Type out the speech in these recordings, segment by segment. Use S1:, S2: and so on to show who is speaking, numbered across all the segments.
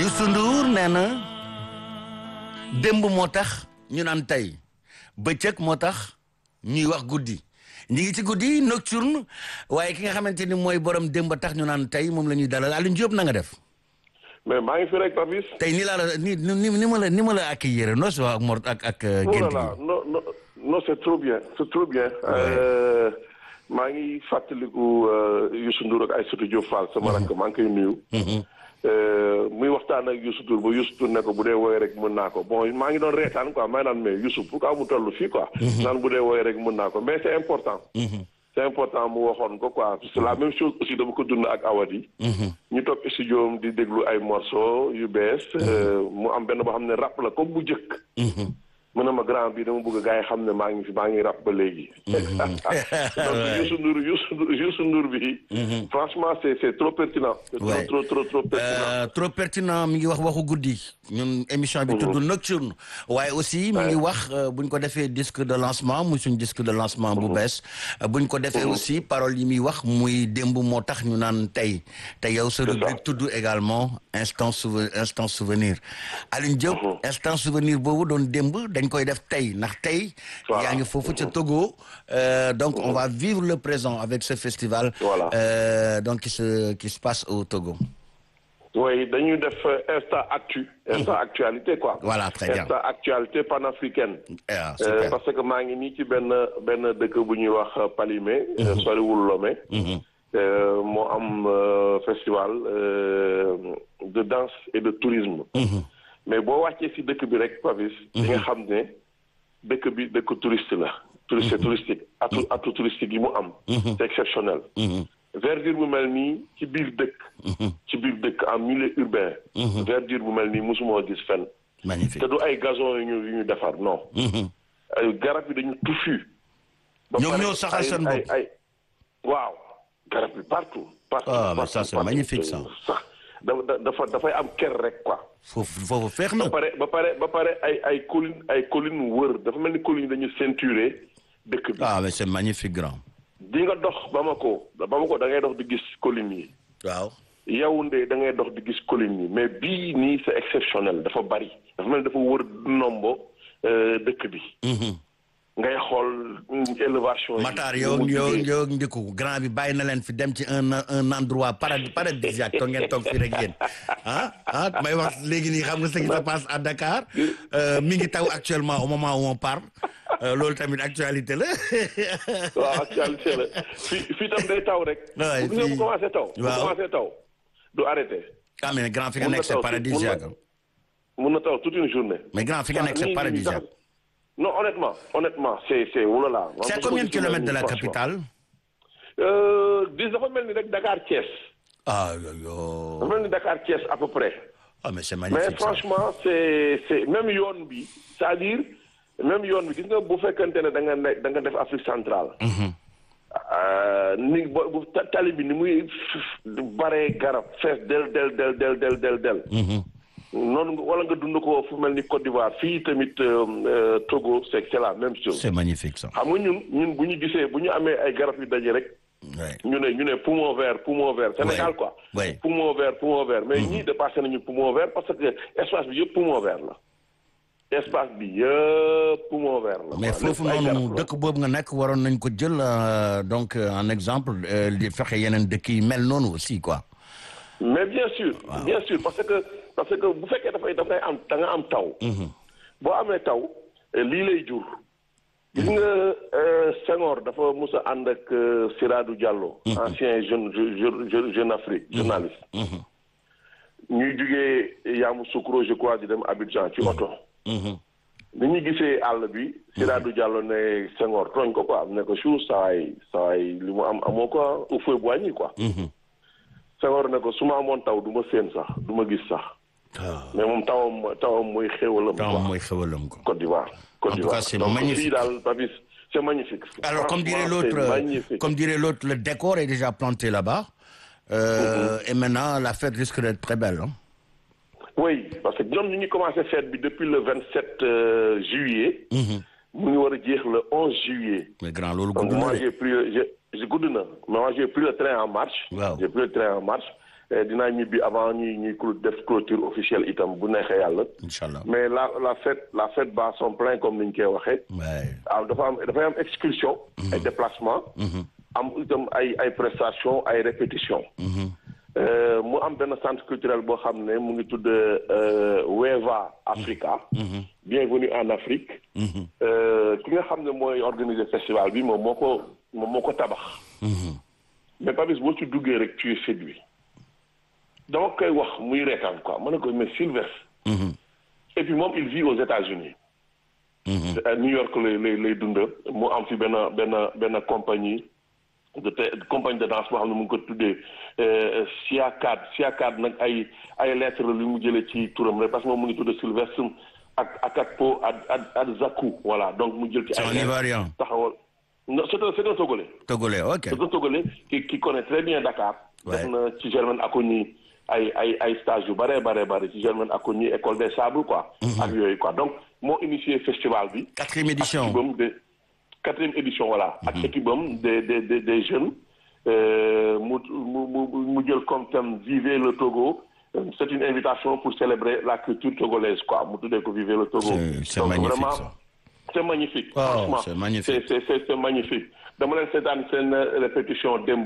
S1: Youssou Ndour nee na démb moo tax ñu naan tey bëccëg moo tax ñuy wax guddi ñi ngi ci guddi nocturne waaye ki nga xamante ni mooy borom démb tax ñu naan tey moom la ñuy dalal Alioune Diop na nga def.
S2: mais maa ngi fi rek Papis.
S1: tey nii laa la ni ni ni ma la ni ma la accueillir noo si wax ak Mor ak ak. gént
S2: voilà non non non c'est trop bien c'est trop bien. maa ngi fàttaliku Youssou Ndour ak Aïssatou Diop Fall sama rakk maa ngi koy nuyu. muy waxtaan ak Youssou Ndour ba Youssou Ndour ne ko bu dee woy rek mën naa ko bon maa ngi doon reetaan quoi may naan mais Youssou pourquoi mu toll fii quoi. naan bu dee woy rek mën naa ko mais c'est important. c'est important mu waxoon ko quoi parce que la même chose aussi dama ko dund ak Awadi. ñu toog studio di déglu ay morceaux yu bees. mu am benn boo xam ne rap la comme bu njëkk. mu ne ma grand bi dama bëgg gars yi xam ne maa ngi fi maa ngi rap ba léegi. donc Youssou Ndour Youssou Ndour Youssou Ndour bi. franchement c'est c'est trop pertinent. c'est trop trop trop pertinent.
S1: trop pertinent mi ngi wax waxu guddi. ñun émission bi tudd nocturne. waaye aussi mi ngi wax bu ñu ko defee disque de lancement muy suñ disque de lancement bu bees. bu ñu ko defee aussi paroles yi muy wax muy démb moo tax ñu naan tey. te yow sa rubrique tudd également instant souvenir instant souvenir. Alioune Diop instant souvenir boobu doon démb. dañ koy def tey ndax tey yaa ngi foofu ca Togo donc on va vivre le présent avec ce festival donc qui se qui se passe au Togo
S2: oui dañuy def instant actu instant actualité quoi
S1: voilà très bien
S2: instant actualité panafricaine parce que maa ngi nii ci benn benn dëkk bu ñuy wax Palimé soriwul Lomé moo am festival de danse et de tourisme mais boo wàccee ci dëkk bi rek Papis di nga xam ne dëkk bi dëkk touriste la touriste touristique atu atu touristique yi mu am c'est exceptionnel verdure bu mel nii ci biir dëkk ci biir dëkk en milieu urbain verdure bu mel nii mosumoo gis fenn
S1: magnifique
S2: te du ay gazon yu ñu yu ñu defar non ay garab yi dañu touffu
S1: ñoom ñoo saxal seen bopp
S2: ay waaw garab yi partout partout
S1: ah mais ça c'est magnifique ça
S2: sax dafa dafay am ker rek quoi
S1: foofu foofu feex na
S2: ba pare ba pare ba pare ay ay collines ay collines wër dafa mel ni collines dañu ceinturé dëkk bi.
S1: ah mais c'est magnifique grand.
S2: di nga dox Bamako Bamako da ngay dox di gis collines yi.
S1: waaw.
S2: Yaoundé da ngay dox di gis collines yi mais bii nii c'est exceptionnel dafa bari dafa mel ni dafa wër nombo dëkk bi. ngay xool élevation yi.
S1: Matar yow yow yow ndiku grand bi bàyyi na leen fi dem ci un un endroit paradisiaque toog ngeen toog fii rek yéen ah ah may wax léegi nii xam nga ce qui se passe à Dakar mi ngi taw actuellement au moment où on parle loolu tamit actualité la.
S2: waaw actualité la fii fii tam day taw rek.
S1: waay
S2: bu bu commencé taw. bu
S1: waaw
S2: commencé taw du arrêté.
S1: ah mais grand fi nga nekk c'est paradisiaque.
S2: mun na taw toute une journée.
S1: mais grand fi nga nekk c'est paradisiaque.
S2: non honnêtement honnêtement c'est c'est oulala.
S1: c'est à combien de kilomètres de la capitale.
S2: dis dafa mel ni rek Dakar Thiès.
S1: ah yo.
S2: dafa mel ni Dakar Thiès à peu près.
S1: ah mais c'est
S2: mais
S1: magnifique ça.
S2: franchement c'est c'est même yoon bi c'est-à-dire même yoon bi gis nga bu fekkente ne da nga ne da nga def Afrique centrale. ni bo bu tali bi ni muy baree garab fees del del del del del del del. noonu nga wala nga dund ko fu mel ni Côte d'Ivoire fii tamit Togo c'est c'est la même chose.
S1: c'est magnifique ça.
S2: xam nga ñun ñun bu ñu gisee bu ñu amee ay garab yu daje rek.
S1: Ouais.
S2: ñu ne ñu ne poumon vert poumon vert Sénégal quoi.
S1: Ouais.
S2: poumon vert poumon vert mais ñii dépassé nañu poumon vert parce que espace bi yëpp poumon vert la. espace bi yëpp poumon vert la.
S1: mais
S2: quoi.
S1: foofu
S2: Lépp ay garab
S1: noonu
S2: la.
S1: dëkk boobu nga nekk waroon nañ ko jël euh, donc euh, en exemple euh, di fexe yeneen dëkk yi mel noonu aussi quoi.
S2: mais bien sûr bien sûr parce que parce que bu fekkee dafay dafay am da nga am taw. boo amee taw eh, lii lay jur. gis nga euh, Senghor dafa mus a ànd ak euh, Siradou Diallo. ancien jeune jeune jeune jeune Afrique journaliste. ñuy jugee Yamoussoukro je crois di dem Abidjan ci oto. ni ñu gisee àll bi. Siradou Diallo ne Senghor tooñ ko quoi ne ko chou saay saay li mu am amoo ko au feu boigny quoi. Senghor ne ko su ma amoon taw du ma séen sax du ma gis sax mais moom tawam tawam mooy xéwalam
S1: temps
S2: quoi
S1: mooy xewalam ko.
S2: Côte d'Ivoire Côte
S1: En tout
S2: d'Ivoire
S1: cas, c'est
S2: donc
S1: magnifique.
S2: fii daal Papis c'est magnifique
S1: Alors comme dirait
S2: Franchement,
S1: l'autre,
S2: c'est
S1: euh,
S2: magnifique.
S1: comme dirait l'autre, le décor est déjà planté là-bas. Euh, Et maintenant la fête risque d'être très belle. hein.
S2: oui parce que ñoom ñu ngi commencé fête bi depuis le 27 euh, juillet mu ngi war a jeex le 11 juillet
S1: mais grand loolu
S2: donc
S1: gudd na
S2: moi
S1: de.
S2: j'ai pris j'ai j'ai gudd na mais moi j'ai pris le train en marche
S1: Waaw.
S2: j'ai pris le train en marche dinaa ñibbi avant ñuy ñuy def clôture officielle itam bu neexee yàlla.
S1: incha allah
S2: mais la la fête la fête bat son plein comme ni ñu koy waxee. ah dafa am dafay am excursion. ay déplacement. am itam ay ay prestations ay répétitions. mu am benn centre culturel boo xam ne mu ngi tudd Weva Africa. bienvenue en Afrique. ki nga xam ne mooy organiser festival bi moom moo ko moom moo ko tabax. mais Papis boo ci duggee rek tu es séduit dama koy wax muy reetaan quoi ma ne ko mais Sylvestre. et puis moom il vit aux États-Unis New York lay lay lay dund mu am fi benn benn benn compagnie de te compagnie de danse boo xam ne mu ngi ko tuddee Siakad Siakad nag ay ay lettres la lu mu jëlee ci turam rek parce que moom mu ngi tudd Sylvestre ak Akatpo ad ad Adzakou voilà donc mu jël ci ay
S1: Ivoirien
S2: taxawal non c'est un c'est un Togolais.
S1: Togolais ok
S2: c'est un Togolais qui qui connaît très bien Dakar. def na ci Germaine Acogny ay ay ay stage yu bare bare bare ci Germaine Acogny école des sables quoi. ak yooyu quoi donc moo initié festival bi.
S1: quatrième édition
S2: ak équipe de quatrième édition voilà. ak équipe am des des des des jeunes. mu mu mu jël comme thème vivez le Togo. c'est une invitation pour célébrer la culture togolaise quoi mu tuddee ko vivez le Togo.
S1: c'est magnifique
S2: vraiment
S1: ça.
S2: c'est magnifique.
S1: Oh,
S2: franchement
S1: c'est magnifique.
S2: c'est c'est c'est magnifique. dama leen seetaan seen répétition démb.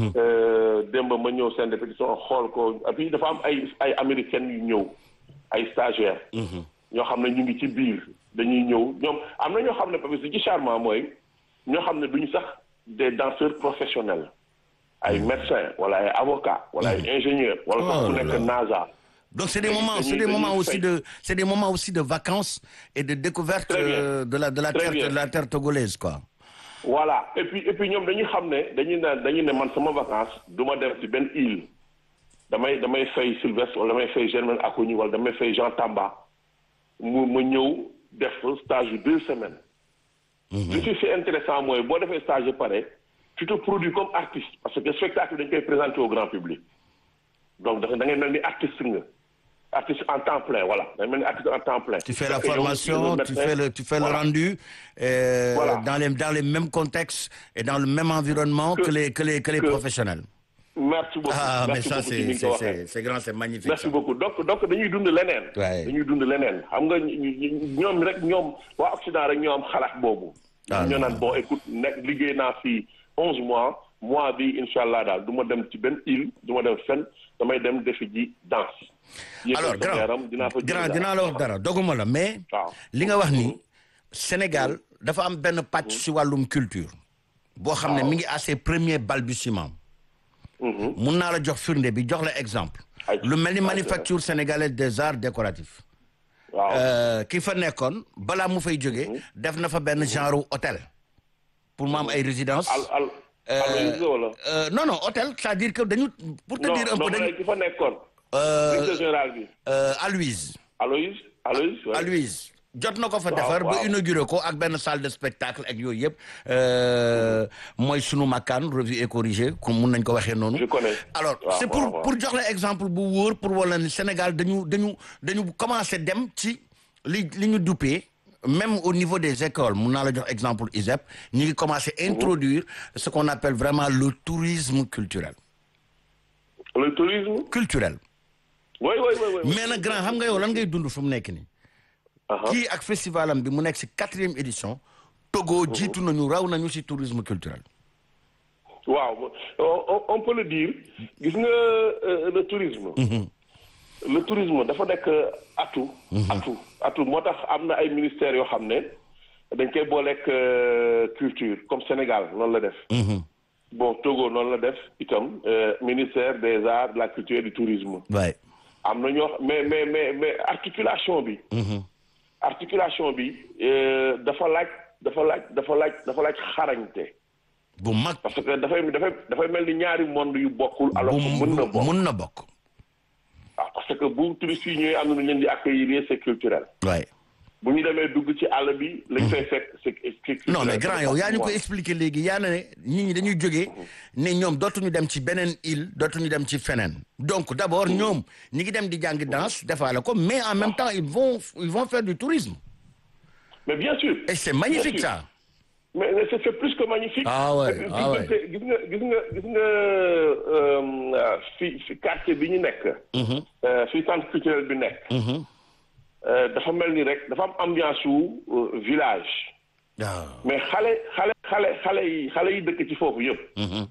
S2: démb ma ñëw seen répétition xool ko et puis dafa am ay ay américaines yu ñëw ay stagiaires. ñoo xam ne ñu ngi ci biir dañuy ñëw ñoom am na ñoo xam ne parce que ci charmant mooy ñoo xam ne duñu sax des danseurs professionnels. ay médecins wala ay avocats wala ay ingénieurs. wala sax ku nekk NASA.
S1: Donc c'est des moments, c'est des moments aussi de, c'est des moments aussi de vacances et de découverte
S2: Très bien.
S1: euh, de la de la
S2: Très
S1: terre
S2: bien.
S1: de la terre togolaise quoi.
S2: voilà et puis et puis ñoom dañuy xam ne dañuy naan dañuy ne man sama vacance du ma dem ci benn île damay damay fay Sylvestre wala damay fay Germaine Acogny wala damay fay Jean Tamba mu ma ñëw def stage yu deux semaines. li ci c'est intéressant mooy boo defee stage yu pare tu te produis comme artiste parce que spectacle dañ koy présenter au grand public donc da da ngay mel ni artiste nga artiste en temps plein voilà da ngay mel ni artiste en temps plein.
S1: Tu fais la
S2: Parce que yow,
S1: formation,
S2: le
S1: tu
S2: médecin,
S1: fais le tu fais
S2: voilà.
S1: le rendu euh,
S2: Voilà.
S1: dans les dans les mêmes contextes et dans le même environnement que,
S2: Que-
S1: les que les que les
S2: que-
S1: professionnels.
S2: merci beaucoup
S1: Ah mais
S2: merci
S1: ça
S2: beaucoup ci ni
S1: c'est
S2: nga ko
S1: c'est
S2: waxee.
S1: c'est c'est grand, c'est magnifique.
S2: merci
S1: ça.
S2: beaucoup donc donc dañuy dund leneen.
S1: Ouais.
S2: dañuy dund leneen xam nga ñu- ñu- ñoom rek ñoom waa Occident rek ñoo am xalaat boobu.
S1: Ah,
S2: ñoo
S1: non.
S2: naan bon écoute nekk liggéey naa fii onze mois mois bi incha allah daal du ma dem ci benn île du ma dem fenn damay dem defi ji danse.
S1: alors
S2: yéegal sama yaram dinaa fa
S1: grand grand
S2: jëlee
S1: dinaa la wax dara doguma la mais
S2: waaw.
S1: li nga wax ni Sénégal dafa am benn pàcc ci wàllum culture boo xam ne mi ngi à ses premiers balbutiements
S2: Mhm.
S1: mun naa la jox firnde bi jox la exemple
S2: Ay,
S1: lu mel ni
S2: ay,
S1: manufacture sénégalaise des arts décoratifs
S2: waaw
S1: Euh, ki fa nekkoon balaa mu fay jógee def na fa benn genre hôtel pour mu am ay résidence
S2: al al. Aloïse wala.
S1: Euh, non non hôtel c'est-à-dire que dañu pour te
S2: non
S1: dire un
S2: non
S1: peu
S2: ma
S1: dañu
S2: ne ki fa nekkoon.
S1: Euh,
S2: directeur général bi.
S1: euh, Aloïse
S2: Aloïse Aloïse. ouais.
S1: Aloïse jot na ko fa
S2: Waaw,
S1: defar ba
S2: waaw.
S1: inauguré ko ak benn salle de spectacle ak yooyu yëpp euh, mooy sunu makkaan revue et corrigé comme mun nañ ko waxee noonu
S2: Je connais.
S1: alors
S2: Waaw,
S1: c'est pour
S2: waaw, waaw.
S1: pour jox la exemple bu wóor pour wala ni Sénégal dañu dañu dañu commencé dem ci li li ñu duppee même au niveau des écoles mun naa la jox exemple ISEP ñu ngi commencé introduire ce qu'on appelle vraiment le tourisme culturel
S2: le tourisme.
S1: culturel
S2: oui oui oui oui.
S1: mais nag grand xam nga yow lan ngay dund fu mu nekk nii
S2: Aha.
S1: kii ak festivalam bi mu nekk ci quatrième édition Togo jiitu nañu raw nañu ci tourisme culturel
S2: waaw on, on- on peut le dire gis nga euh, le tourisme. le tourisme dafa nekk atu. atu atu moo tax am na ay ministères yoo xam ne dañ koy booleeg euh, culture comme Sénégal noonu la def. bon Togo noonu la def itam euh, ministère des arts de la culture et du tourisme.
S1: waay
S2: am na ñoo mais mais mais mais articulation bi. articulation bi euh, dafa laaj dafa laaj dafa laaj dafa laaj xarañte.
S1: bu mag
S2: parce que dafay dafay dafay mel ni ñaari monde yu bokkul. alors que mën na
S1: bu
S2: bokk
S1: mun na bokk
S2: waaw parce que bu touristes yi ñëwee am na lu ñu leen di accueillir c'est culturel.
S1: waay
S2: bu ñu demee dugg ci àll bi. lañ fay fekk c'est c'est culturel.
S1: non mais grand yow yaa ñu ko expliqué léegi yaa na ne nit ñi dañuy jógee ne ñoom dootuñu dem ci beneen île dootuñu dem ci feneen donc d'abord ñoom ñi ngi dem di jàngi danse defaale ko mais en même temps ils vont ils vont faire du tourisme
S2: mais bien sûr.
S1: et c'est magnifique
S2: Bien sûr.
S1: ça
S2: mais mais c'est c'est plus que magnifique.
S1: Ah ouais,
S2: Gis
S1: ah ouais.
S2: nga- gis nga gis nga gis nga euh, fi fi quartier bi ñu nekk. euh, fi centre culturel bi nekk. euh, dafa mel ni rek dafa am ambiance wu euh, village.
S1: waaw
S2: mais xale xale xale xale yi xale yi dëkk ci foofu yëpp.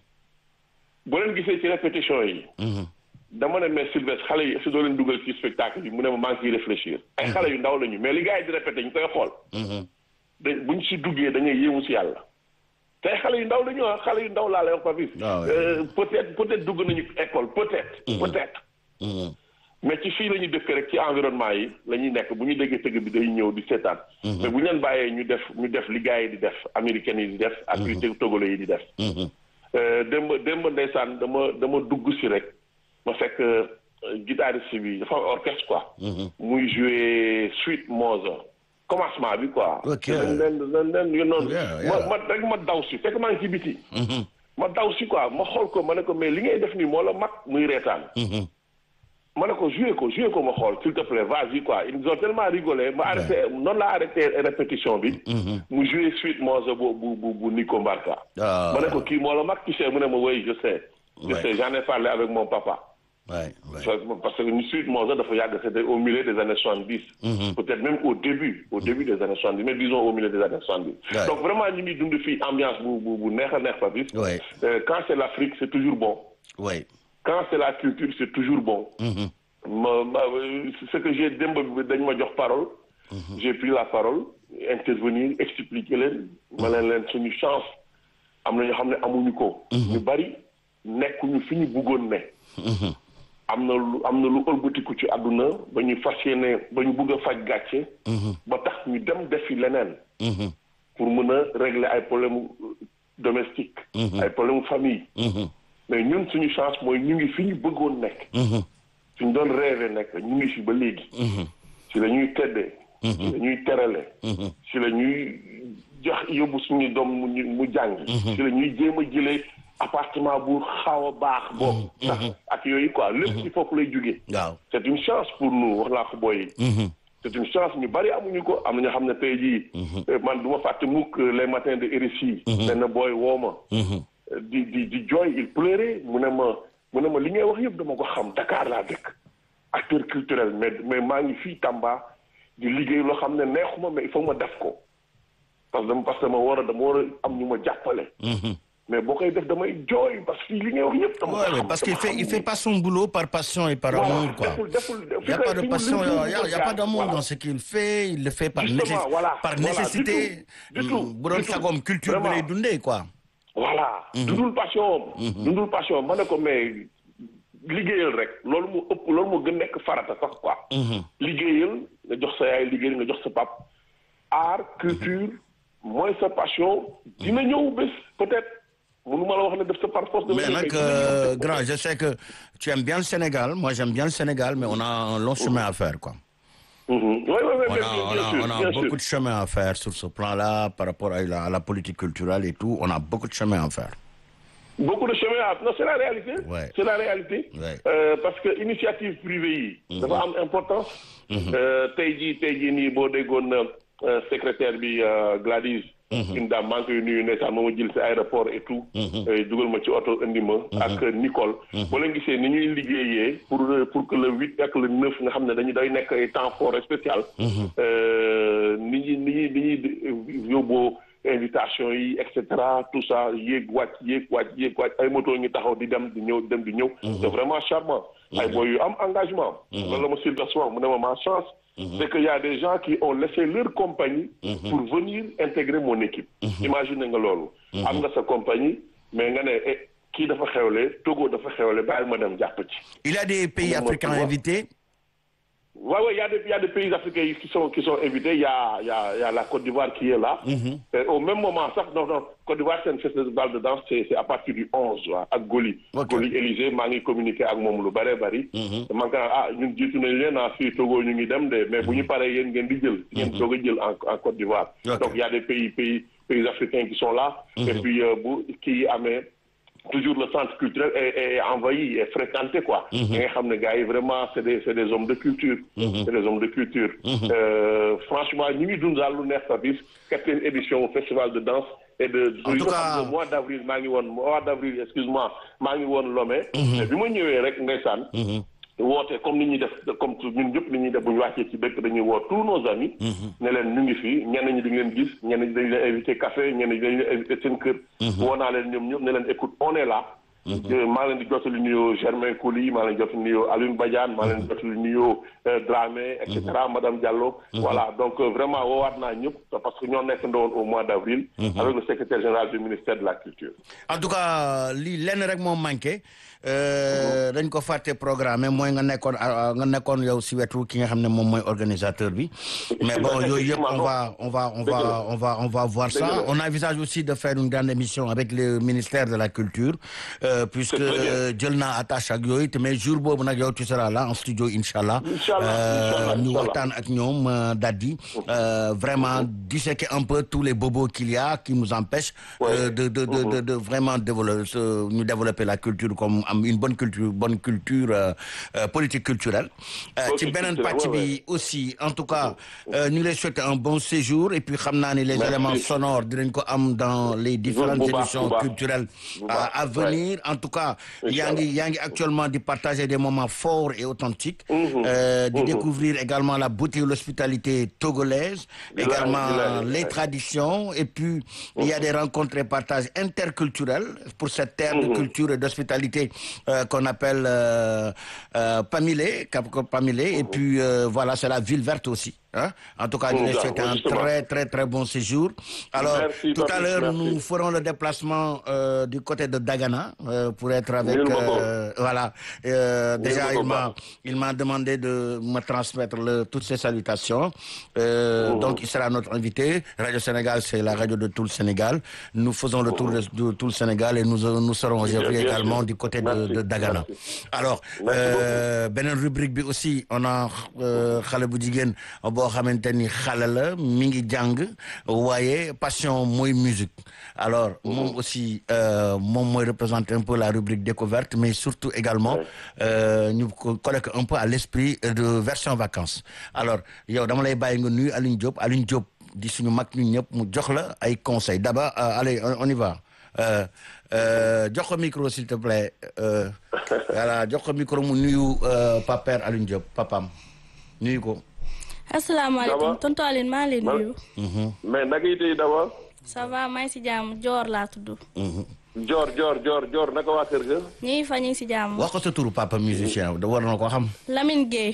S2: boo leen gisee ci répétition yi. dama ne mais Sylvestre xale yi est-ce que doo leen dugal ci spectacle bi mu ne ma maa ngi ciy réfléchir. ay xale yu ndaw lañu mais li gars yi di répété ñu koy xool. da buñ si duggee da ngay yéemu si yàlla. te ay xale yu ndaw lañu ah xale yu ndaw laa lay wax Papis.
S1: Ah ouais.
S2: Euh, peut-être peut-être dugg nañu école peut-être. peut-être. mais ci fii la ñuy dëkk rek ci environnement yi la ñuy nekk bu ñu déggee tëgg bi day ñëw di seetaan. mais bu ñu leen bàyyee ñu def ñu def li gars yi di def américains yi di def. ak yu teg togolais yi di def. Euh, démb démb ndeysaan dama dama dugg si rek ma fekk euh, guitariste bi dafa am orchestre quoi. muy jouer suite Mozart commencement bi quoi.
S1: Ok.
S2: nen nen nen nen yu noonu.
S1: Yeah,
S2: ma
S1: yeah.
S2: ma rek ma daw si fekk maa ngi ci biti. ma daw si quoi ma xool ko ma ne ko mais li ngay def nii moo la mag muy reetaan. ma ne ko joué ko joué ko ma xool s'il te plaît vas-y quoi ils ont tellement rigolé ma arrêté noonu la arrêté répétition bi. mu joué suite Mozart bu bu bu bu Nico Barca.
S1: Ah.
S2: ma ne ko kii moo la mag tu sais mu ne ma oui je sais. je
S1: Ouais.
S2: sais j'en ai parlé avec mon papa.
S1: ouais ouais
S2: Parce parce que ñu suite Mozart dafa yàgg c'était au milieu des années soixante-dix. peut-être même au début au début des années soixante-dix mais disons au milieu des années soixante-dix.
S1: Ouais.
S2: donc vraiment ñu ngi dund fii ambiance bu bu bu neex a neex Papis.
S1: Ouais.
S2: Euh, quand c'est l'Afrique c'est toujours bon.
S1: ouais
S2: quand c'est la culture c'est toujours bon. ma ma ce que j'ai démb bi dañ ma jox parole. j'ai pris la parole intervenir expliquer leen. ma leen leen suñu chance am na ñoo xam ne amuñu ko. ñu bari nekkuñu fi ñu bëggoon ne. am na lu am na lu ëlbatiku ci àdduna ba ñu fas yéene ba ñu bëgg a faj gàcce. ba tax ñu dem defi leneen. pour mën a régler ay problèmes domestiques. ay problèmes famille. mais ñun suñu chance mooy ñu ngi fi ñu bëggoon nekk. fi ñu doon rêvé nekk ñu ngi fi ba léegi. si la ñuy teddee. si la ñuy terale. si la ñuy jox yóbbu suñu doom mu ñu- mu jàng. si la ñuy jéem a jëlee appartement bu xaw a baax boobu. sax ak yooyu quoi lépp ci foofu lay jugee.
S1: waaw
S2: c'est une chance pour nous wax naa ko booy yi. c'est une chance ñu bari amuñu ko am na ñoo xam ne tey jii. man du ma fàtte mukk les matins de RFI. benn booy woo ma. di di di jooy il pleurait mu ne ma mu ne ma li ngay wax yëpp dama ko xam Dakar laa dëkk. acteur culturel mais mais maa ngi fii Tamba di liggéey loo xam ne neexuma mais il faut ma def ko parce que dama parce que dama war a dama war a am ñu ma jàppale. mais boo koy def damay jooy parce que li ngay wax yëpp dama ko
S1: Ouais, ouais,
S2: xam
S1: parce qu'il
S2: dama
S1: fait,
S2: xam
S1: il
S2: ni-
S1: fait pas son boulot par passion et par
S2: Voilà,
S1: amour, quoi.
S2: deful- deful-
S1: Il n'y a pas de
S2: fi mu-
S1: passion,
S2: fi
S1: il
S2: mu-
S1: n'y a, il y a pas d'amour
S2: voilà.
S1: dans ce qu'il fait, il le fait par,
S2: Justement,
S1: nécess-
S2: voilà,
S1: par
S2: voilà,
S1: nécessité.
S2: du tout, du tout,
S1: Mm, bu doon
S2: du tout.
S1: sagoom culture bi lay
S2: Vraiment.
S1: dundee, quoi.
S2: voilà. dundul passion am. dundul passion am ma ne ko mais liggéeyal rek loolu moo ëpp loolu moo gën nekk farata sax quoi. liggéeyal nga jox sa yaay liggéeyal nga jox sa pap art culture mooy sa passion dina ñëw bés peut-être mënu ma la wax ne def sa par force.
S1: Mais
S2: dama
S1: nag,
S2: ñëw,
S1: euh, grand, je sais que tu aimes bien le Sénégal, moi j'aime bien le Sénégal, mais on a un long chemin à faire, quoi.
S2: Mhm. Oui, oui, oui,
S1: On
S2: bien,
S1: a,
S2: bien,
S1: on
S2: bien
S1: a,
S2: sûr,
S1: on a
S2: bien
S1: beaucoup
S2: sûr.
S1: de chemin à faire sur ce plan-là, par rapport à la, à la politique culturelle et tout. On a beaucoup de chemin à faire.
S2: Beaucoup de chemin à... Non, c'est la réalité.
S1: Ouais.
S2: C'est la réalité.
S1: Ouais.
S2: Euh, parce que initiative privée yi. dafa am importance. Euh, tey jii tey jii nii boo déggoon euh, secrétaire bi euh, Gladys. une dame maa ngi koy nuyu ndeysaan moo ma jël si aéroport et tout. Euh, dugal ma ci oto indi ma. ak Nicole. boo leen gisee ni ñuy liggéeyee pour pour que le huit ak le neuf nga xam ne dañu day nekk ay temps fort et spécial. Euh, ni ñuy ni ñuy ni ñuy yóbboo. invitation yi et cetera tout ça yéeg wàcc yéeg wàcc yéeg wàcc ay moto ngi taxaw di dem di ñëw dem di ñëw. c'est vraiment charmant. ay boy yu am engagement. loolu la ma Sylvestre wax mu ne ma ma chance. c'est que y a des gens qui ont laissé leur compagnie. pour venir intégrer mon équipe. imagine nga loolu. am nga sa compagnie mais nga ne eh, kii dafa xewle Togo dafa xewle bàyyi ma dem jàpp ci.
S1: Il y a des pays
S2: Comment
S1: africains
S2: tu vois
S1: invités.
S2: Ouais, ouais, il y a des, il y a des pays africains qui sont, qui sont invités. Il y a, il y a, il y a la Côte d'Ivoire qui est là. Et au même moment, ça, non, non, Côte d'Ivoire, c'est un festival de danse, c'est, c'est à partir du 11, ouais, à Goli.
S1: Ok.
S2: Goli Élysée, maa ngi communiqué ak moom lu bare bari. man ka ah ñun jiitu nañ leen ah fii Togo ñu ngi dem de mais bu ñu paree yéen ngeen di jël. ngeen soog a jël en, en Côte d'Ivoire.
S1: Ok.
S2: Donc il y a des pays, pays, pays africains qui sont là. Et puis, euh, bu kii amee toujours le centre culturel est, est envahi, est fréquenté quoi. Da nga xam ne gars yi vraiment c'est des c'est des hommes de culture. C'est des hommes de culture. Euh, franchement ñu ngi dund daal lu neex Papis quatrième édition au festival de danse et de
S1: En tout
S2: yoo
S1: cas-
S2: xam ne mois d'avril maa ngi woon mois d'avril excuse-moi maa ngi woon Lomé mais bi ma ñëwee rek ndeysaan woote comme ni ñuy def comme ñun ñëpp ni ñuy def bu ñu wàccee ci dëkk dañuy woo tous nos amis ne leen ñu ngi fii ñenn ñi di ngeen gis ñenn ñi dañu leen invité café ñenn ñi dañu leen invité seen kër woo naa leen ñoom ñëpp ne leen écoute on est là Euh, maa leen di jottali nuyoo Germain Coly maa leen di jottali nuyoo Alioune Badiane maa leen di jottali nuyoo euh, Dramé et cetera madame Diallo voilà donc euh, vraiment woowaat naa ñëpp parce que ñoo nekk ndowoon au mois d'avril avec le secrétaire général du ministère de la culture
S1: en tout cas lii lenn rek moo manqué euh, dañ ko fàtte programme mooy nga nekkoon ah, nga nekkoon yow si wetu ki nga xam ne moom mooy organisateur bi mais bon yooyu yëpp on va on va on va on va on va voir ça
S2: Dëgg la.
S1: on envisage aussi de faire une grande émission avec le ministère de la culture euh, puisque
S2: C'est très bien.
S1: euh, jël naa attache ak yooyu te mais jour boobu nag yow tu seras là en studio inchallah
S2: Inch'Allah,
S1: Euh,
S2: Inch'Allah,
S1: ñu
S2: Inch'Allah.
S1: waxtaan ak ñoom euh, Dadi euh, vraiment disséquer un peu tous les bobos qu'il y a qui nous empêchent
S2: Ouais.
S1: euh, de de de, de de vraiment développer ce- ñu développer la culture comme am une bonne culture bonne culture euh, euh, politique culturelle Euh, ci
S2: Politique
S1: beneen
S2: culturelle,
S1: pàcc
S2: ouais,
S1: bi aussi en tout cas euh, ñu ngi lay souhaiter un bon séjour et puis xam naa ni les
S2: Merci.
S1: éléments sonores dinañ ko am dans les différentes
S2: bu baax,
S1: émissions
S2: bu baax.
S1: culturelles
S2: Bu
S1: à,
S2: baax,
S1: à venir en tout cas yaa ngi yaa ngi actuellement di partager des moments forts et authentiques euh, di découvrir également la beauté et l'hospitalité togolaise
S2: Bilaay,
S1: également
S2: bilaay,
S1: les
S2: bilaay.
S1: traditions et puis il y a des rencontres et partages interculturels pour cette terre de culture et d'hospitalité euh, qu'on appelle euh, euh, Pamilé Cap Pamilé et puis euh, voilà c'est la ville verte aussi hein en tout cas ñu ngi
S2: Mhm,
S1: souhaiter un
S2: justement.
S1: très très très bon séjour alors
S2: Merci,
S1: tout à
S2: Papis,
S1: l'heure
S2: merci.
S1: nous ferons le déplacement euh, du côté de Dagana euh, pour être avec
S2: Nul Boko.
S1: euh, voilà Euh, déjà
S2: Boko
S1: il m'a
S2: Ba.
S1: il m'a demandé de me transmettre le, toutes ses salutations Euh, donc il sera notre invité Radio Sénégal c'est la radio de tout le Sénégal nous faisons le tour de, de tout le Sénégal et nous nous serons aujourd'hui
S2: bien sûr.
S1: également du côté de,
S2: Merci,
S1: de Dagana
S2: merci.
S1: alors
S2: Merci
S1: euh, beneen rubrique bi aussi on a euh, xale bu jigéen boo xamante ni xale la mi ngi jàng waaye passion mooy musique alors moom aussi euh, moom mooy représenter un peu la rubrique découverte mais surtout également euh, ñu ko coller un peu à l'esprit de version vacances alors yow dama lay bàyyi nga nuyu Alioune Diop Alioune Diop di suñu mag ñun ñëpp mu jox la ay conseils d'abord euh, allez on, on y va euh, euh, jox ko micro s'il te plaît euh, voilà jox ko micro mu nuyu euh, paper Alioune Diop papam nuyu ko
S3: asalaamaaleykum
S2: Ça va?
S3: tonton Aline maa ngi lay
S2: Man-
S3: nuyu.
S2: mais naka yi tey d'abord
S3: ça va maa ngi si jàmm Joor laa tudd.
S2: Dior Dior Dior Dior naka waa kër ga
S3: ñu ngi fa ñu ngi si jàmm.
S1: wax ko sa turu papa musicien da war na ko xam
S3: Lamine Gueye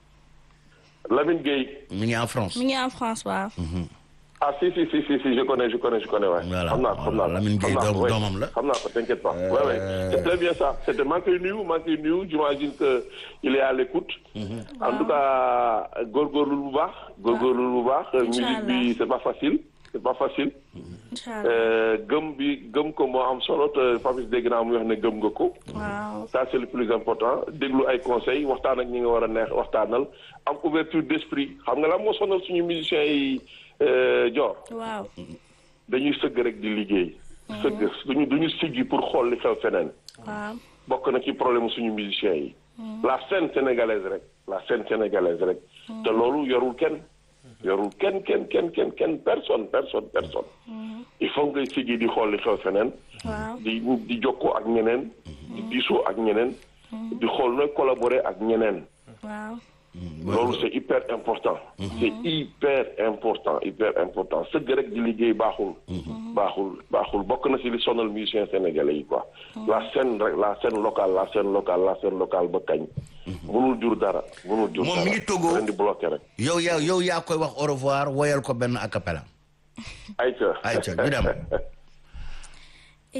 S2: Lamine Gueye
S1: mi ngi en France
S3: mi ngi en France waaw.
S2: ah si si si si si je connais je connais je connais ouais.
S1: Voilà,
S2: xam naa ko xam
S1: voilà,
S2: naa ko
S1: Lamine Gueye
S2: xam naa ko,
S1: doom-
S2: ouais.
S1: doomam la.
S2: xam naa ko t'inquiète pas ouais ouais c'est très bien ça c'était maa ngi koy nuyu maa ngi koy nuyu j'imagine que il est à l'écoute en tout cas góorgóorlu bu baax góorgóorlu bu baax musique bi c'est pas facile c'est pas facile
S3: incha allah
S2: Euh, gëm bi gëm ko moo am solo te Papis dégg naa muy wax ne gëm nga ko
S3: waaw.
S2: ça c'est le plus important déglu ay conseils waxtaan ak ñi nga war a neex waxtaanal am ouverture d'esprit xam nga la moo sonal suñu musiciens yi Dior
S3: waaw.
S2: dañuy sëgg rek di liggéey. sëgg duñu duñu siggi pour xool li xew feneen.
S3: waaw.
S2: bokk na ci problème suñu musiciens yi. la scène sénégalaise rek la scène sénégalaise rek. te loolu yorul kenn. yorul kenn kenn kenn kenn kenn personne personne personne. il faut ngay siggi di xool li xew feneen.
S3: waaw.
S2: di di jokkoo ak ñeneen. di diisoo ak ñeneen. di xool nooy collaborer ak ñeneen.
S3: waaw.
S2: loolu c'est hyper important. c'est hyper important hyper important sëgg rek di liggéey baaxul. baaxul baaxul bokk na ci li sonal musiciens sénégalais yi quoi. la scène rek la scène locale la scène locale la scène locale ba kañ. mënul jur dara mënul jur
S1: Moom
S2: dara.
S1: mi ngi Togo.
S2: leen di bloqué rek.
S1: yow yaa yow yaa koy wax au revoir woyal ko benn a cappella
S2: ayca
S1: ayca ñu dem